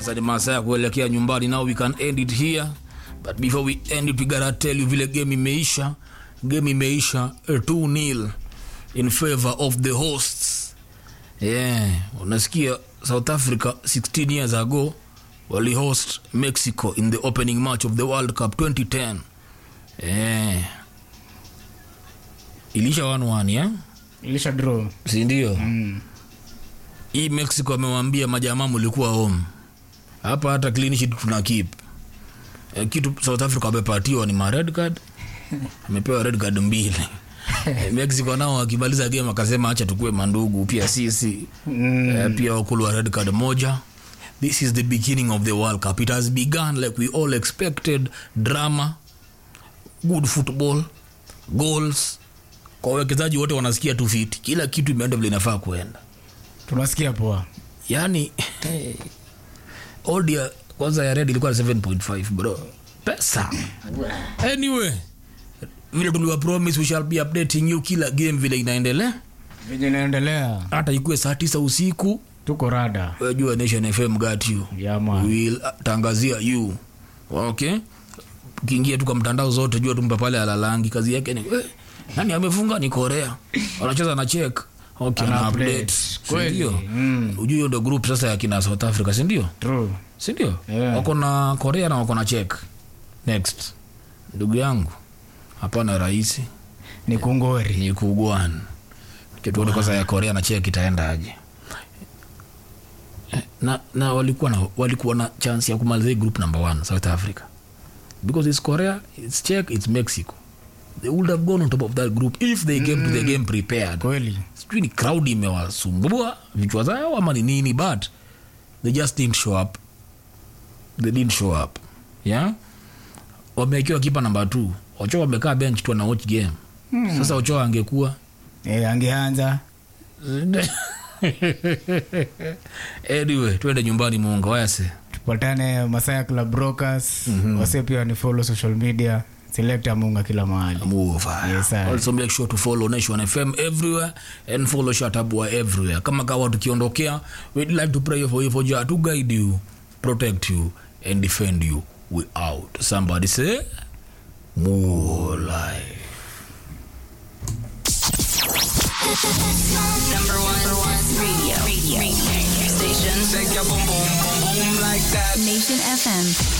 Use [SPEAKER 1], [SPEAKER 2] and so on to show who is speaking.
[SPEAKER 1] sasa ni masaa ya kuelekea nyumbani now we can end it here but before we end it we gotta tell you vile game imeisha game imeisha 2 nil in favor of the hosts yeah unasikia south africa 16 years ago walihost mexico in the opening match of the world cup 2010 yeah. ilisha 1-1 yeah?
[SPEAKER 2] ilisha draw
[SPEAKER 1] sindio
[SPEAKER 2] mm.
[SPEAKER 1] hii mexico amewambia majamaa mulikuwa home hapa hata clean sheet tuna keep e, kitu south africa amepatiwa ni ma red card amepewa red card mbili e, mexico nao wakimaliza game akasema acha tukue mandugu pia sisi
[SPEAKER 2] Mm.
[SPEAKER 1] e, pia wakulwa red card moja this is the beginning of the world cup it has begun like we all expected drama good football goals kwa wawekezaji wote wanasikia tu fiti kila kitu imeenda vile inafaa kuenda
[SPEAKER 2] tunasikia poa
[SPEAKER 1] yani odia kwanza ya red ilikuwa 7.5 bro pesa anyway vile tuliwa promise we shall be updating you kila game vile inaendelea
[SPEAKER 2] venye inaendelea
[SPEAKER 1] hata ikuwe saa tisa usiku
[SPEAKER 2] tuko rada
[SPEAKER 1] wajua nation fm got you
[SPEAKER 2] yama
[SPEAKER 1] We will tangazia you okay ukiingia tu kwa mtandao zote jua tumpa pale alalangi kazi yake ni eh, nani amefunga ni korea wanacheza na check okay,
[SPEAKER 2] Ana
[SPEAKER 1] ana
[SPEAKER 2] update.
[SPEAKER 1] update
[SPEAKER 2] Kweli.
[SPEAKER 1] sindio
[SPEAKER 2] Mm.
[SPEAKER 1] ujui hiyo ndo group sasa ya kina south africa sindio
[SPEAKER 2] true
[SPEAKER 1] sindio
[SPEAKER 2] Yeah.
[SPEAKER 1] wako na korea na wako na check next ndugu yangu hapana rahisi
[SPEAKER 2] ni kungori
[SPEAKER 1] ni kugwan kituone kwanza ya korea na chek itaenda aje Eh, na, na walikuwa na walikuwa na chance ya kumaliza hii group number one south africa because it's korea it's czech it's mexico they would have gone on top of that group if they came to the game prepared
[SPEAKER 2] kweli
[SPEAKER 1] sijui ni crowd imewasumbua vichwa zao ama ni nini but they just didn't show up they didn't show up yeah wamewekewa kipa namba t ocho wamekaa bench tu ana watch game hmm. sasa ocho angekuwa
[SPEAKER 2] e, angeanza
[SPEAKER 1] anyway twende nyumbani muunga wayase
[SPEAKER 2] tupatane masaya club brokers mm-hmm. wase pia ni follow social media selekta munga kila mahali
[SPEAKER 1] move
[SPEAKER 2] Yes, sir.
[SPEAKER 1] also make sure to follow nation fm everywhere and follow shatabua everywhere kama kawa tukiondokea we'd like to pray for you for jah to guide you protect you and defend you we out somebody say more life
[SPEAKER 3] Number one, number one radio. radio. radio. Station.
[SPEAKER 4] Shake your boom boom boom boom like that.
[SPEAKER 3] Nation FM.